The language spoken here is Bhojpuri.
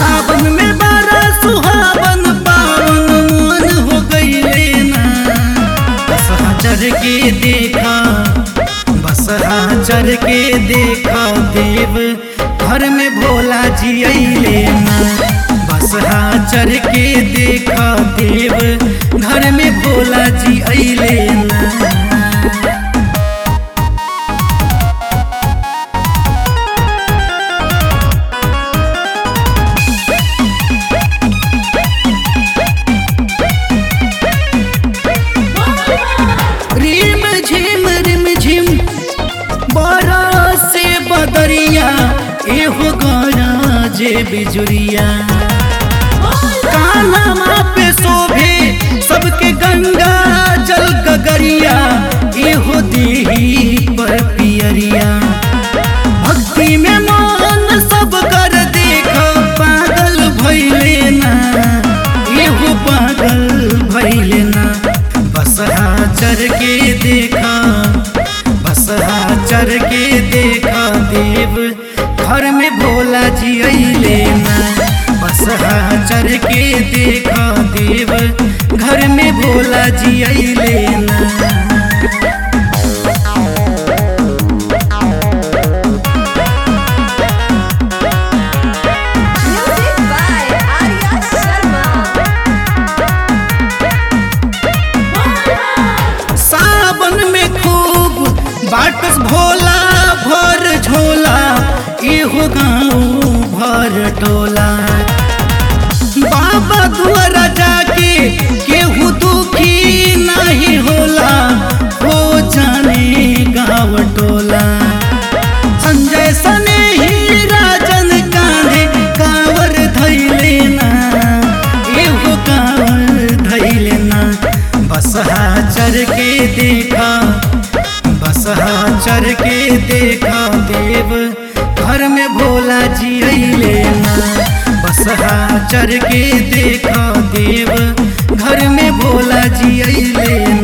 सावन में बारा सुहावन पावन मन हो गईले ना बस चढ़ के देखा बस चढ़ के देखा देव घर में भोला जी अइले ना बस चढ़ के देखा देव घर में भोला जी अइले ना रिम झिम रिम झिम बरसे बदरिया एहो गरा जे बिजुरिया कानमा पे शोभे सबके गंगा जल गगरिया एहो देही पर पियरिया भक्ति में मन सब कर देख पागल भैले ना एहो पागल भैले ना बसहा चढ़ के देखा बसहा चढ़ के देखा देव घर में भोला जी अइले ना बसहा चढ़ के देखा देव घर में भोला जी अइले ना Music by Arya Sharma. सावन में खूब बाटस भोला भर झोला एहो गाँव भर टोला बाबा दुआरा जाके केहू दुखी नहीं होला हो जाने गाँव टोला संजय सने ही राजन कांधे कांवर धैले ना एहो कांवर धैले ना बसहा चढ़ के देखा बसहा चढ़ के देखा देव घर में भोला जी अइले ना बसहा चढ़ के देखा देव घर में भोला जी अइले ना